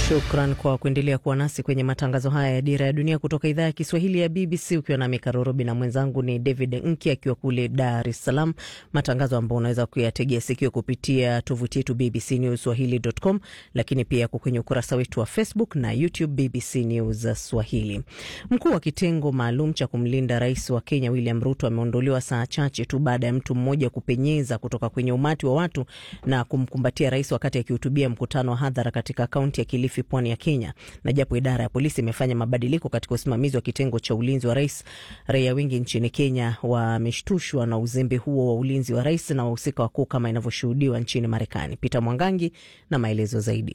Shukran kwa kuendelea kuwa nasi kwenye matangazo haya ya Dira ya Dunia kutoka idhaa ya Kiswahili ya BBC, ukiwa nami Karorobi na mwenzangu ni David Nki akiwa kule Dar es Salaam, matangazo ambayo unaweza kuyategea sikio kupitia tovuti yetu BBC News Swahili.com, lakini pia yako kwenye ukurasa wetu wa Facebook na YouTube BBC News Swahili. Mkuu wa kitengo maalum cha kumlinda rais wa Kenya William Ruto ameondolewa saa chache tu baada ya mtu mmoja kupenyeza kutoka kwenye umati wa watu na kumkumbatia rais wakati akihutubia mkutano wa hadhara katika kaunti ya Kilifi, pwani ya Kenya. Na japo idara ya polisi imefanya mabadiliko katika usimamizi wa kitengo cha ulinzi wa rais, raia wengi nchini Kenya wameshtushwa na uzembe huo wa ulinzi wa rais na wahusika wakuu kama inavyoshuhudiwa nchini Marekani. Peter Mwangangi na maelezo zaidi.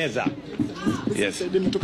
Yes.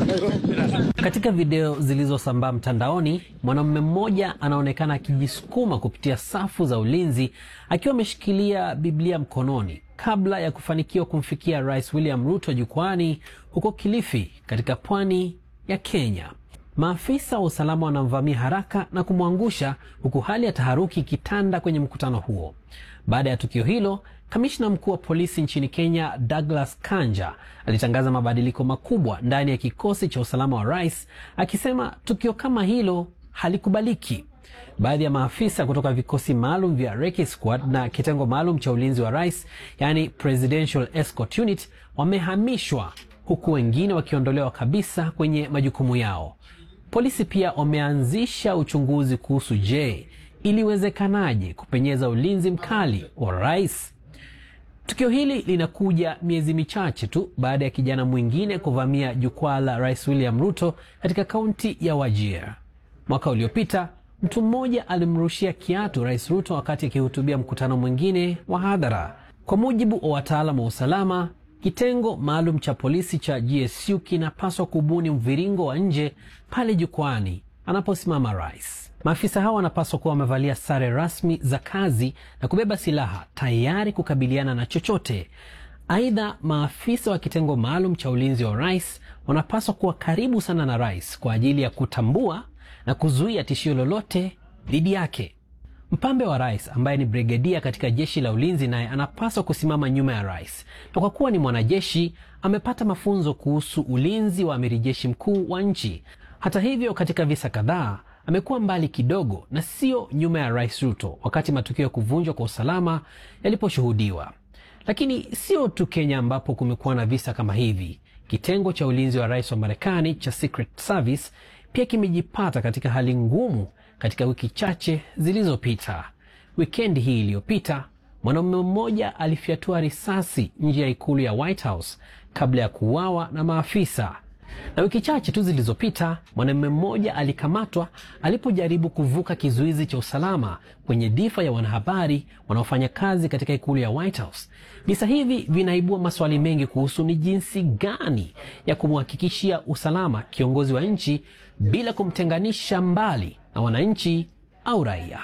Katika video zilizosambaa mtandaoni, mwanamume mmoja anaonekana akijisukuma kupitia safu za ulinzi akiwa ameshikilia Biblia mkononi kabla ya kufanikiwa kumfikia Rais William Ruto jukwani huko Kilifi katika pwani ya Kenya. Maafisa wa usalama wanamvamia haraka na kumwangusha huku hali ya taharuki ikitanda kwenye mkutano huo. Baada ya tukio hilo, kamishna mkuu wa polisi nchini Kenya Douglas Kanja alitangaza mabadiliko makubwa ndani ya kikosi cha usalama wa rais, akisema tukio kama hilo halikubaliki. Baadhi ya maafisa kutoka vikosi maalum vya Recce Squad na kitengo maalum cha ulinzi wa rais, yani Presidential Escort Unit, wamehamishwa huku wengine wakiondolewa kabisa kwenye majukumu yao. Polisi pia wameanzisha uchunguzi kuhusu je, iliwezekanaje kupenyeza ulinzi mkali wa rais. Tukio hili linakuja miezi michache tu baada ya kijana mwingine kuvamia jukwaa la Rais William Ruto katika kaunti ya Wajir. Mwaka uliopita mtu mmoja alimrushia kiatu Rais Ruto wakati akihutubia mkutano mwingine wa hadhara. Kwa mujibu wa wataalamu wa usalama, kitengo maalum cha polisi cha GSU kinapaswa kubuni mviringo wa nje pale jukwani anaposimama rais. Maafisa hao wanapaswa kuwa wamevalia sare rasmi za kazi na kubeba silaha tayari kukabiliana na chochote. Aidha, maafisa wa kitengo maalum cha ulinzi wa rais wanapaswa kuwa karibu sana na rais kwa ajili ya kutambua na kuzuia tishio lolote dhidi yake. Mpambe wa rais ambaye ni brigedia katika jeshi la ulinzi naye anapaswa kusimama nyuma ya rais, na kwa kuwa ni mwanajeshi amepata mafunzo kuhusu ulinzi wa amiri jeshi mkuu wa nchi. Hata hivyo, katika visa kadhaa amekuwa mbali kidogo na sio nyuma ya rais Ruto wakati matukio ya kuvunjwa kwa usalama yaliposhuhudiwa. Lakini sio tu Kenya ambapo kumekuwa na visa kama hivi. Kitengo cha ulinzi wa rais wa Marekani cha Secret Service pia kimejipata katika hali ngumu katika wiki chache zilizopita. Wikendi hii iliyopita, mwanaume mmoja alifyatua risasi nje ya ikulu ya White House kabla ya kuuawa na maafisa na wiki chache tu zilizopita mwanamume mmoja alikamatwa alipojaribu kuvuka kizuizi cha usalama kwenye dhifa ya wanahabari wanaofanya kazi katika ikulu ya White House. Visa hivi vinaibua maswali mengi kuhusu ni jinsi gani ya kumhakikishia usalama kiongozi wa nchi bila kumtenganisha mbali na wananchi au raia.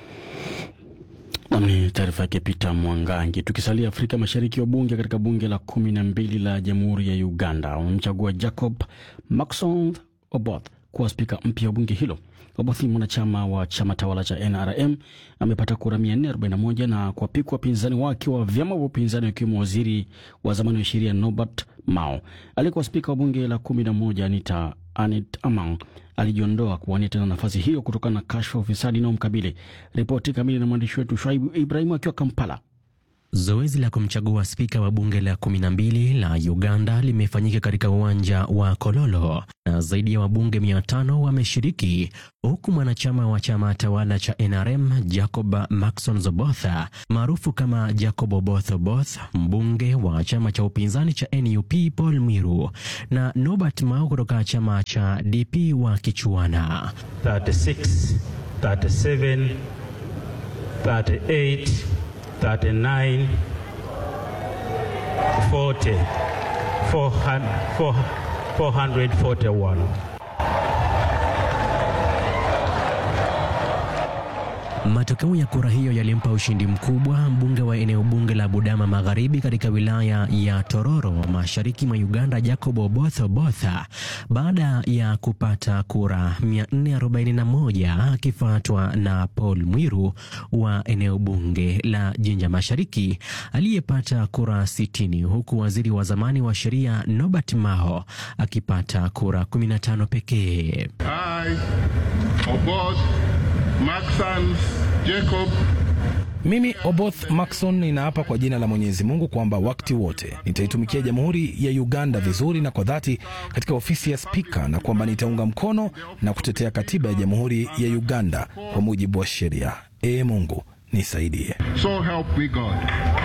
Ni taarifa yake Peter Mwangangi. Tukisalia Afrika Mashariki, wabunge katika bunge la kumi na mbili la jamhuri ya Uganda wamemchagua Jacob Maxon Oboth kuwa spika mpya wa bunge hilo. Oboth ni mwanachama wa chama tawala cha NRM, amepata kura 441 na kuwapikwa wapinzani wake wa vyama vya upinzani wakiwemo waziri wa zamani wa sheria Norbert Mao. Aliyekuwa spika wa bunge la kumi na moja Anita Anet Amang alijiondoa kuwania tena nafasi hiyo kutokana na kashfa ufisadi inayomkabili. Ripoti kamili na mwandishi wetu Shaibu Ibrahimu akiwa Kampala. Zoezi la kumchagua spika wa bunge la kumi na mbili la Uganda limefanyika katika uwanja wa Kololo na zaidi ya wabunge mia tano wameshiriki, huku mwanachama wa chama tawala cha NRM Jacob Maxon Zobotha maarufu kama Jacob Oboth Oboth, mbunge wa chama cha upinzani cha NUP Paul Miru na Norbert Mao kutoka chama cha DP wa kichuana 36, 37, 38, 39, 40, 400, 441. Matokeo ya kura hiyo yalimpa ushindi mkubwa mbunge wa eneo bunge la Budama Magharibi katika wilaya ya Tororo mashariki mwa Uganda, Jacob Oboth Oboth baada ya kupata kura 441 akifuatwa na Paul Mwiru wa eneo bunge la Jinja Mashariki aliyepata kura 60 huku waziri wa zamani wa sheria Norbert Mao akipata kura 15 pekee. I, Oboth Maxans Jacob Mimi Oboth Maxon ninaapa kwa jina la Mwenyezi Mungu kwamba wakati wote nitaitumikia Jamhuri ya Uganda vizuri na kwa dhati katika ofisi ya spika na kwamba nitaunga mkono na kutetea katiba ya Jamhuri ya Uganda kwa mujibu wa sheria. Ee Mungu nisaidie. So help me God.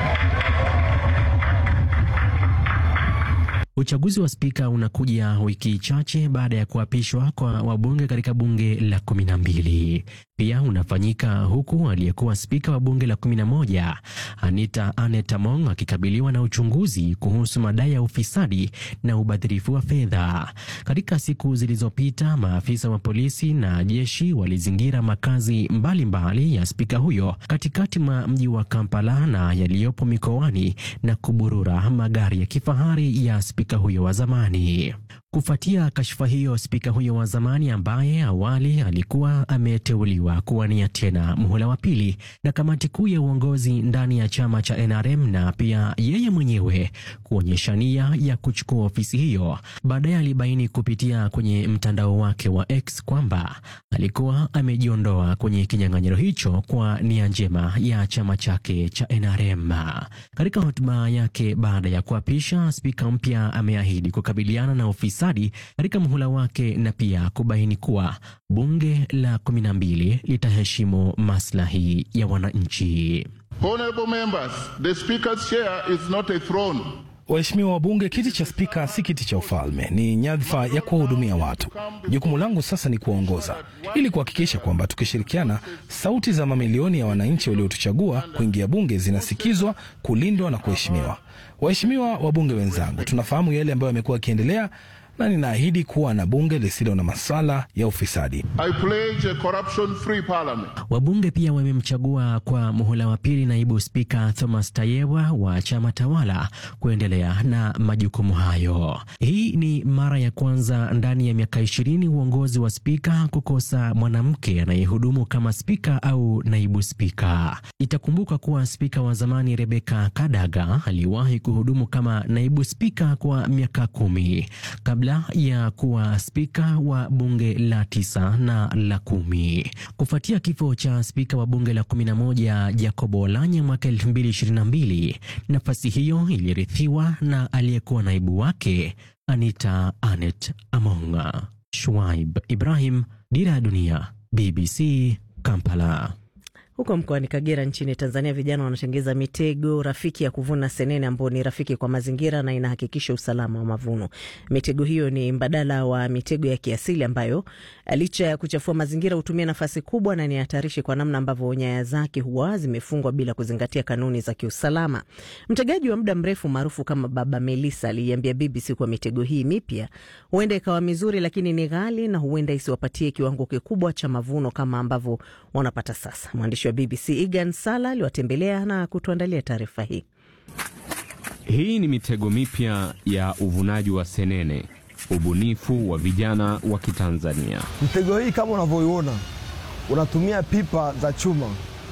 Uchaguzi wa spika unakuja wiki chache baada ya kuapishwa kwa wabunge katika bunge la kumi na mbili. Pia unafanyika huku aliyekuwa spika wa bunge la kumi na moja Anita Anet Among akikabiliwa na uchunguzi kuhusu madai ya ufisadi na ubadhirifu wa fedha. Katika siku zilizopita, maafisa wa polisi na jeshi walizingira makazi mbalimbali mbali ya spika huyo katikati mwa mji wa Kampala na yaliyopo mikoani na kuburura magari ya kifahari ya spika huyo wa zamani. Kufuatia kashfa hiyo, spika huyo wa zamani ambaye awali alikuwa ameteuliwa kuwania tena muhula wa pili na kamati kuu ya uongozi ndani ya chama cha NRM na pia yeye mwenyewe kuonyesha nia ya kuchukua ofisi hiyo, baadaye alibaini kupitia kwenye mtandao wake wa X kwamba alikuwa amejiondoa kwenye kinyang'anyiro hicho kwa nia njema ya chama chake cha NRM. Katika hotuba yake baada ya kuapisha, spika mpya ameahidi kukabiliana na ofisi katika muhula wake na pia kubaini kuwa bunge la kumi na mbili litaheshimu maslahi ya wananchi. Honorable members, the speaker's chair is not a throne. Waheshimiwa wabunge, kiti cha spika si kiti cha ufalme, ni nyadhifa ya kuwahudumia watu. Jukumu langu sasa ni kuwaongoza ili kuhakikisha kwamba tukishirikiana, sauti za mamilioni ya wananchi waliotuchagua kuingia bunge zinasikizwa, kulindwa na kuheshimiwa. Waheshimiwa wabunge wenzangu, tunafahamu yale ambayo yamekuwa yakiendelea na ninaahidi kuwa na bunge lisilo na masala ya ufisadi. I pledge a corruption-free parliament. Wabunge pia wamemchagua kwa muhula wa pili naibu spika Thomas Tayewa wa chama tawala kuendelea na majukumu hayo. Hii ni mara ya kwanza ndani ya miaka ishirini uongozi wa spika kukosa mwanamke anayehudumu kama spika au naibu spika. Itakumbuka kuwa spika wa zamani Rebeka Kadaga aliwahi kuhudumu kama naibu spika kwa miaka kumi kabla ya kuwa spika wa bunge la tisa na la kumi. Kufuatia kifo cha spika wa bunge la kumi na moja Jacob Olanya mwaka elfu mbili ishirini na mbili, nafasi hiyo ilirithiwa na aliyekuwa naibu wake Anita Anet Amonga. Shuaib Ibrahim, Dira ya Dunia, BBC, Kampala. Huko mkoani Kagera nchini Tanzania, vijana wanatengeza mitego rafiki ya kuvuna senene ambayo ni rafiki kwa mazingira na inahakikisha usalama wa mavuno. Mitego hiyo ni mbadala wa mitego ya kiasili ambayo licha ya kuchafua mazingira hutumia nafasi kubwa na ni hatarishi kwa namna ambavyo nyaya zake huwa zimefungwa bila kuzingatia kanuni za kiusalama. Mtegaji wa muda mrefu maarufu kama Baba Melissa aliiambia BBC kuwa mitego hii mipya huenda ikawa mizuri, lakini ni ghali na huenda isiwapatie kiwango kikubwa cha mavuno kama ambavyo wanapata sasa. Mwandishi wa BBC Igan Sala aliwatembelea na kutuandalia taarifa hii. Hii ni mitego mipya ya uvunaji wa senene, ubunifu wa vijana wa Kitanzania. Mtego hii kama unavyoiona, unatumia pipa za chuma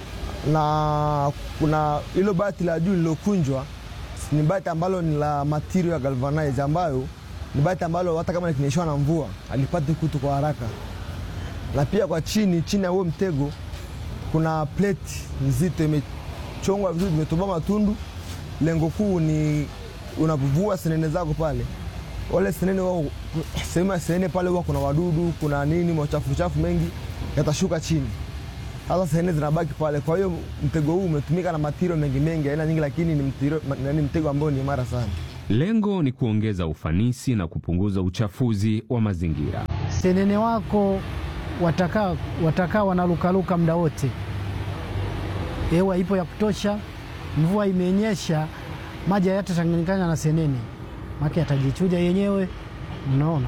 na kuna hilo bati la juu lilokunjwa, ni bati ambalo ni la material ya galvanize, ambayo ni bati ambalo hata kama likinyeshewa na mvua alipati kutu kwa haraka. Na pia kwa chini chini ya huo mtego kuna plate nzito imechongwa vizuri, imetoboa matundu. Lengo kuu ni unapovua senene zako pale, wale senene wao, sehemu ya senene pale huwa kuna wadudu, kuna nini, machafu chafu mengi yatashuka chini, sasa senene zinabaki pale. Kwa hiyo mtego huu umetumika na matirio mengi mengi, aina nyingi, lakini ni mtiro, ni mtego ambao ni imara sana. Lengo ni kuongeza ufanisi na kupunguza uchafuzi wa mazingira. Senene wako watakaa watakaa wanalukaluka muda wote, hewa ipo ya kutosha, mvua imenyesha, maji hayatachanganyikana na senene, maki yatajichuja yenyewe. Mnaona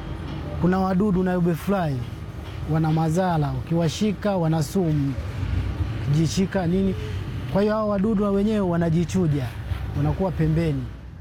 kuna wadudu na ubefly wana madhara, ukiwashika wana sumu, kijishika nini. Kwa hiyo hao wadudu wenyewe wanajichuja, wanakuwa pembeni.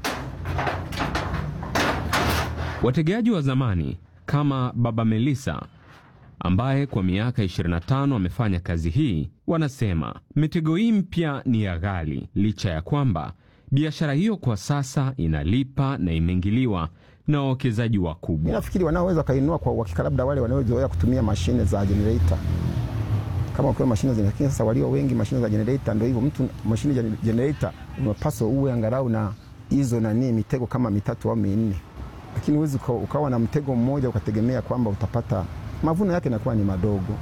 Wategeaji wa zamani kama Baba Melissa ambaye kwa miaka 25 amefanya kazi hii, wanasema mitego hii mpya ni ya ghali, licha ya kwamba biashara hiyo kwa sasa inalipa na imeingiliwa na wawekezaji wakubwa. Nafikiri wanaoweza wakainua kwa uhakika labda wale wanaozoea kutumia mashine za generator, kama ukiwa mashine za lakini sasa walio wengi mashine za generator, ndio hivyo, mtu mashine ya generator unapaswa uwe angalau na hizo nani mitego kama mitatu au minne, lakini huwezi ukawa na mtego mmoja ukategemea kwamba utapata mavuno yake yanakuwa ni madogo.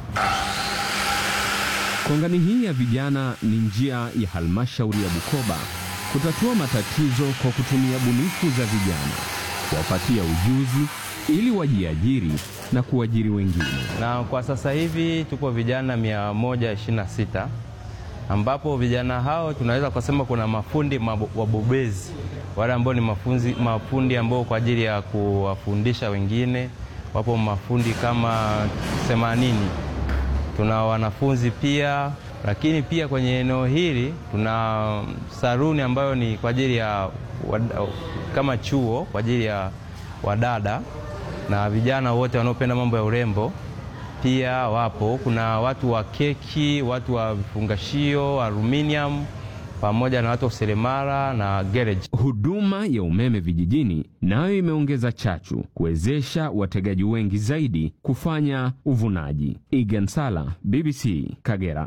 Kongani hii ya vijana ni njia ya halmashauri ya Bukoba kutatua matatizo kwa kutumia bunifu za vijana, kuwapatia ujuzi ili wajiajiri na kuajiri wengine. Na kwa sasa hivi tuko vijana 126 ambapo vijana hao tunaweza kusema kuna mafundi wabobezi, wale ambao ni mafunzi, mafundi ambao kwa ajili ya kuwafundisha wengine wapo mafundi kama themanini. Tuna wanafunzi pia, lakini pia kwenye eneo hili tuna saruni ambayo ni kwa ajili ya wada, kama chuo kwa ajili ya wadada na vijana wote wanaopenda mambo ya urembo pia wapo. Kuna watu wa keki, watu wa vifungashio, aluminium pamoja na watu wa seremala na garage. Huduma ya umeme vijijini nayo imeongeza chachu kuwezesha wategaji wengi zaidi kufanya uvunaji. Egan Sala, BBC Kagera.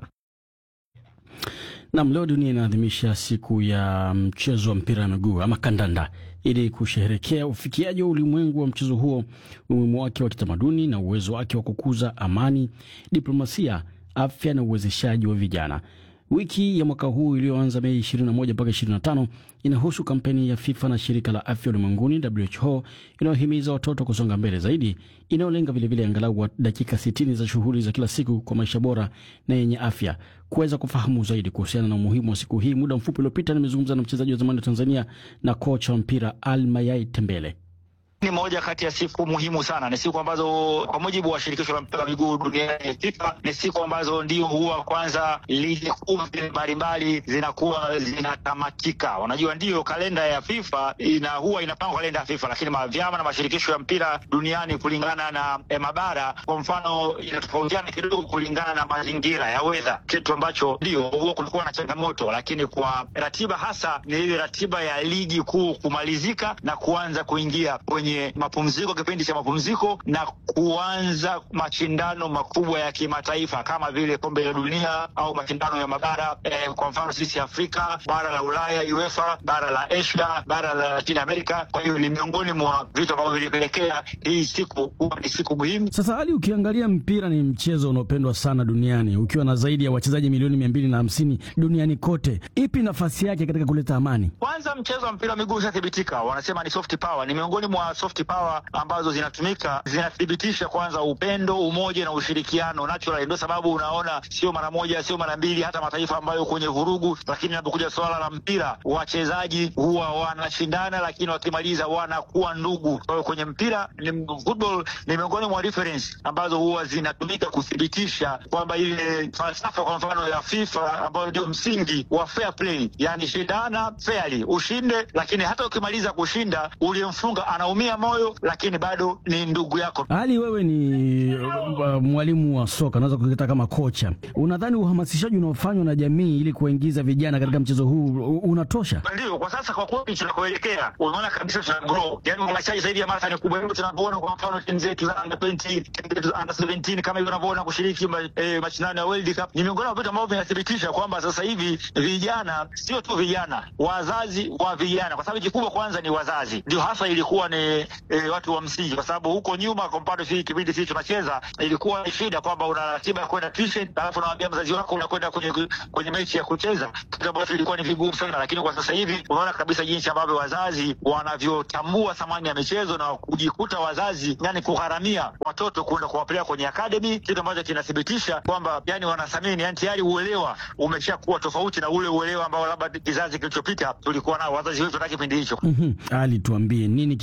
Nam, leo dunia inaadhimisha siku ya mchezo wa mpira wa miguu ama kandanda, ili kusherehekea ufikiaji wa ulimwengu wa mchezo huo, umuhimu wake wa kitamaduni na uwezo wake wa kukuza amani, diplomasia, afya na uwezeshaji wa vijana. Wiki ya mwaka huu iliyoanza Mei 21 mpaka 25 inahusu kampeni ya FIFA na shirika la afya ulimwenguni WHO inayohimiza watoto kusonga mbele zaidi, inayolenga vilevile angalau dakika 60 za shughuli za kila siku kwa maisha bora na yenye afya. Kuweza kufahamu zaidi kuhusiana na umuhimu wa siku hii, muda mfupi uliopita nimezungumza na mchezaji wa zamani wa Tanzania na kocha wa mpira Almayai Tembele. Ni moja kati ya siku muhimu sana. Ni siku ambazo kwa mujibu wa shirikisho la mpira wa miguu duniani FIFA, ni siku ambazo ndio huwa kwanza ligi kuu mbalimbali zinakuwa zinatamatika. Unajua, ndiyo kalenda ya FIFA ina huwa inapangwa kalenda ya FIFA, lakini vyama na mashirikisho ya mpira duniani kulingana na eh, mabara kwa mfano inatofautiana kidogo kulingana na mazingira ya weather, kitu ambacho ndio huwa kulikuwa na changamoto, lakini kwa ratiba hasa ni ile ratiba ya ligi kuu kumalizika na kuanza kuingia kwenye mapumziko, kipindi cha mapumziko na kuanza mashindano makubwa ya kimataifa kama vile kombe la dunia au mashindano ya mabara eh, kwa mfano sisi Afrika, bara la Ulaya UEFA, bara la Asia, bara la Latin America. Kwa hiyo ni miongoni mwa vitu ambavyo vilipelekea hii siku kuwa ni siku muhimu. Sasa hali ukiangalia, mpira ni mchezo unaopendwa sana duniani ukiwa na zaidi ya wachezaji milioni mia mbili na hamsini duniani kote. Ipi nafasi yake katika kuleta amani? Kwanza, mchezo wa mpira wa miguu ushathibitika, wanasema ni soft power, ni miongoni mwa soft power ambazo zinatumika zinathibitisha kwanza upendo, umoja na ushirikiano natural. Ndio sababu unaona sio mara moja, sio mara mbili, hata mataifa ambayo kwenye vurugu, lakini inapokuja swala la mpira wachezaji huwa wanashindana, lakini wakimaliza wanakuwa ndugu. Kwa hiyo kwenye mpira ni football ni miongoni mwa reference ambazo huwa zinatumika kuthibitisha kwamba ile falsafa kwa mfano ya FIFA ambayo ndio msingi wa fair play, yani shindana fairly, ushinde, lakini hata ukimaliza kushinda uliyemfunga anaumia moyo, lakini bado ni ndugu yako. Hali wewe ni uh, mwalimu wa soka, unaweza kuita kama kocha, unadhani uhamasishaji unaofanywa na jamii ili kuwaingiza vijana katika mchezo huu unatosha? Ndio, kwa sasa kwa kweli tunakoelekea, unaona kabisa tuna grow, yani uhamasishaji zaidi ya mara ni kubwa. Hivyo tunavyoona kwa mfano timu zetu za under 20, timu zetu za under 17 kama hivyo unavyoona kushiriki ma, eh, mashindano ya World Cup, ni miongoni mwa vitu ambavyo vinathibitisha kwamba sasa hivi vijana, sio tu vijana, wazazi wa vijana, kwa sababu kikubwa kwanza ni wazazi, ndio hasa ilikuwa ni eh, watu wa msingi, kwa sababu huko nyuma, kwa mfano sisi kipindi sisi tunacheza, ilikuwa ni shida kwamba una ratiba ya kwenda tuition, alafu unamwambia mzazi wako unakwenda kwenye kwenye mechi ya kucheza, kitu ambacho ilikuwa ni vigumu sana. Lakini kwa sasa hivi unaona kabisa jinsi ambavyo wazazi wanavyotambua thamani ya michezo na kujikuta wazazi, yani kugharamia watoto kwenda kuwapeleka kwenye academy, kitu ambacho kinathibitisha kwamba yani wanathamini, yani tayari uelewa umeshakuwa tofauti na ule uelewa ambao labda kizazi kilichopita tulikuwa nao wazazi wetu na kipindi hicho. mm -hmm. Ali, tuambie nini kifanyike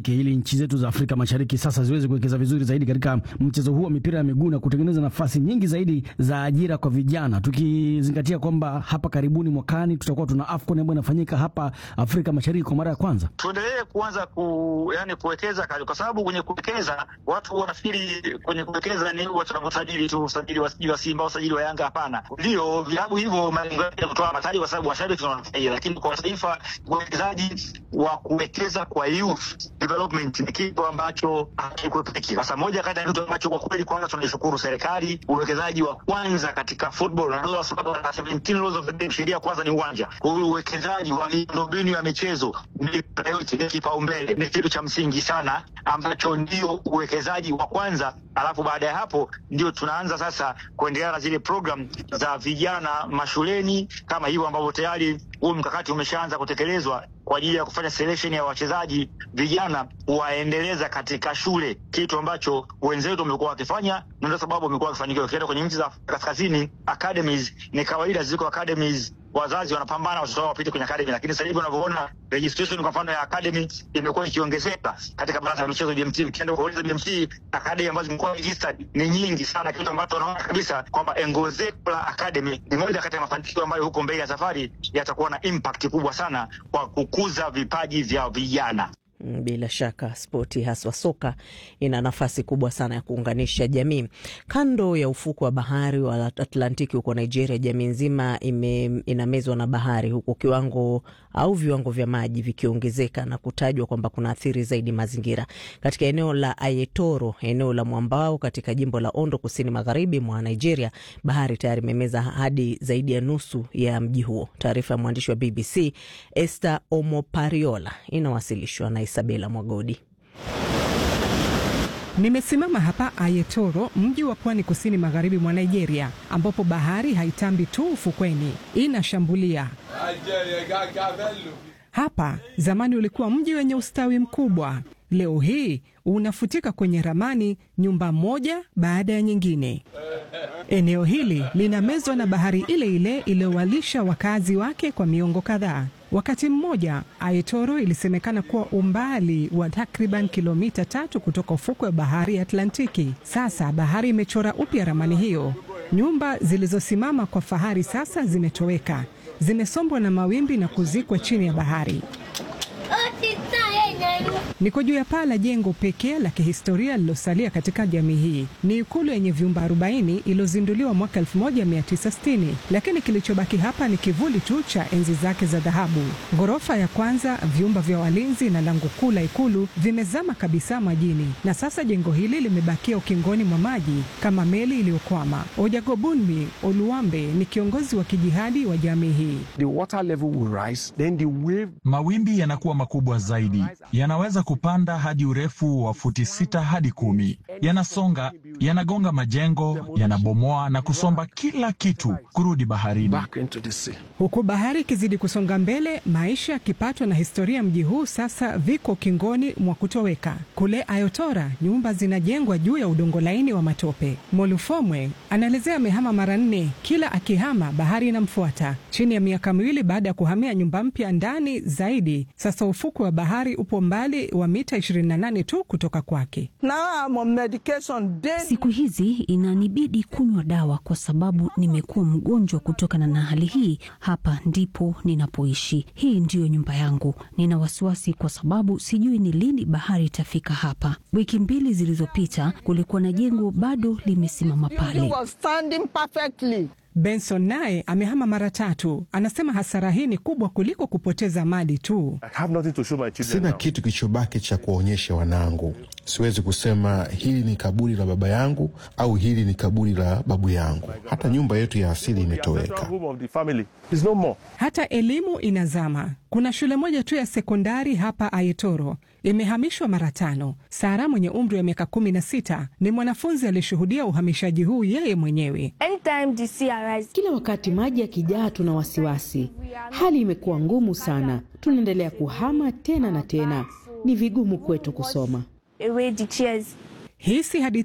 yake ili nchi zetu za Afrika Mashariki sasa ziweze kuwekeza vizuri zaidi katika mchezo huu wa mipira ya miguu na kutengeneza nafasi nyingi zaidi za ajira kwa vijana, tukizingatia kwamba hapa karibuni mwakani tutakuwa tuna AFCON ambayo inafanyika hapa Afrika Mashariki kwa mara ya kwanza. tuendelee kuanza ku, yani kuwekeza kali, kwa sababu kwenye kuwekeza watu wanafikiri kwenye kuwekeza ni watu wanavyosajili tu, usajili wa, wa Simba, usajili wa Yanga. Hapana, ndio vilabu hivyo malengo yake ya kutoa mataji, kwa sababu washabiki wananufaia, lakini kwa taifa uwekezaji wa kuwekeza kwa youth development ni kitu ambacho hakikwepeki. Sasa moja kati ya kitu ambacho kwa kweli kwanza tunaishukuru serikali, uwekezaji wa kwanza katika football na ndio sababu na 17 laws of the game, sheria kwanza ni uwanja. Kwa hiyo uwekezaji wa miundombinu ya michezo ni priority, ni kipaumbele, ni kitu cha msingi sana ambacho ndio uwekezaji wa kwanza, alafu baada ya hapo ndio tunaanza sasa kuendelea na zile program za vijana mashuleni kama hivyo ambavyo tayari huu mkakati umeshaanza kutekelezwa kwa ajili ya kufanya selection ya wachezaji vijana waendeleza katika shule, kitu ambacho wenzetu wamekuwa wakifanya na ndio sababu wamekuwa wakifanikiwa. Ukienda kwenye nchi za kaskazini, academies ni kawaida, ziko academies wazazi wanapambana watoto wao wapite kwenye academy, lakini sasa hivi unavyoona registration kwa mfano ya academy imekuwa ikiongezeka katika baraza la michezo BMT. Ukienda kuuliza BMT, academy ambazo zimekuwa registered ni nyingi sana, kitu ambacho unaona kabisa kwamba ongezeko la academy ni moja kati ya mafanikio ambayo huko mbele ya safari yatakuwa na impact kubwa sana kwa kukuza vipaji vya vijana. Bila shaka spoti haswa soka ina nafasi kubwa sana ya kuunganisha jamii. Kando ya ufuko wa bahari wa Atlantiki huko Nigeria, jamii nzima ime, inamezwa na bahari, huku kiwango au viwango vya maji vikiongezeka na kutajwa kwamba kuna athiri zaidi mazingira. Katika eneo la Ayetoro, eneo la mwambao katika jimbo la Ondo, kusini magharibi mwa Nigeria, bahari tayari imemeza hadi zaidi ya nusu ya mji huo. Taarifa ya mwandishi wa BBC Esther Omopariola inawasilishwa na Isabela Mwagodi. Nimesimama hapa Ayetoro, mji wa pwani kusini magharibi mwa Nigeria, ambapo bahari haitambi tu ufukweni, inashambulia. Hapa zamani ulikuwa mji wenye ustawi mkubwa, leo hii unafutika kwenye ramani, nyumba moja baada ya nyingine. Eneo hili linamezwa na bahari ile ile iliyowalisha wakazi wake kwa miongo kadhaa. Wakati mmoja Ayetoro ilisemekana kuwa umbali wa takriban kilomita tatu kutoka ufukwe wa bahari ya Atlantiki. Sasa bahari imechora upya ramani hiyo. Nyumba zilizosimama kwa fahari sasa zimetoweka, zimesombwa na mawimbi na kuzikwa chini ya bahari. Niko juu ya paa la jengo pekee la kihistoria lilosalia katika jamii hii. Ni ikulu yenye vyumba 40 iliyozinduliwa mwaka 1960, lakini kilichobaki hapa ni kivuli tu cha enzi zake za dhahabu. Ghorofa ya kwanza, vyumba vya walinzi na lango kuu la ikulu vimezama kabisa majini, na sasa jengo hili limebakia ukingoni mwa maji kama meli iliyokwama. Ojagobunmi Oluwambe ni kiongozi wa kijihadi wa jamii hii. Mawimbi yanakuwa makubwa zaidi, yanaweza kupanda hadi urefu wa futi sita hadi kumi. Yanasonga, yanagonga majengo, yanabomoa na kusomba kila kitu kurudi baharini. Huku bahari ikizidi kusonga mbele, maisha, kipato na historia ya mji huu sasa viko kingoni mwa kutoweka. Kule Ayotora, nyumba zinajengwa juu ya udongo laini wa matope. Molufomwe anaelezea amehama mara nne, kila akihama bahari inamfuata. Chini ya miaka miwili baada ya kuhamia nyumba mpya ndani zaidi, sasa ufukwe wa bahari upo mbali wa mita 28 tu kutoka kwake. Siku hizi inanibidi kunywa dawa kwa sababu nimekuwa mgonjwa kutokana na hali hii. Hapa ndipo ninapoishi, hii ndiyo nyumba yangu. Nina wasiwasi kwa sababu sijui ni lini bahari itafika hapa. Wiki mbili zilizopita kulikuwa na jengo bado limesimama pale. Benson naye amehama mara tatu. Anasema hasara hii ni kubwa kuliko kupoteza mali tu. Sina kitu kilichobaki cha kuwaonyesha wanangu. Siwezi kusema hili ni kaburi la baba yangu au hili ni kaburi la babu yangu. Hata nyumba yetu ya asili imetoweka. Hata elimu inazama. Kuna shule moja tu ya sekondari hapa Ayetoro imehamishwa mara tano. Sara mwenye umri wa miaka kumi na sita ni mwanafunzi aliyeshuhudia uhamishaji huu yeye mwenyewe. Kila wakati maji yakijaa, tuna wasiwasi. Hali imekuwa ngumu sana, tunaendelea kuhama tena na tena. Ni vigumu kwetu kusoma. Hii si hadithi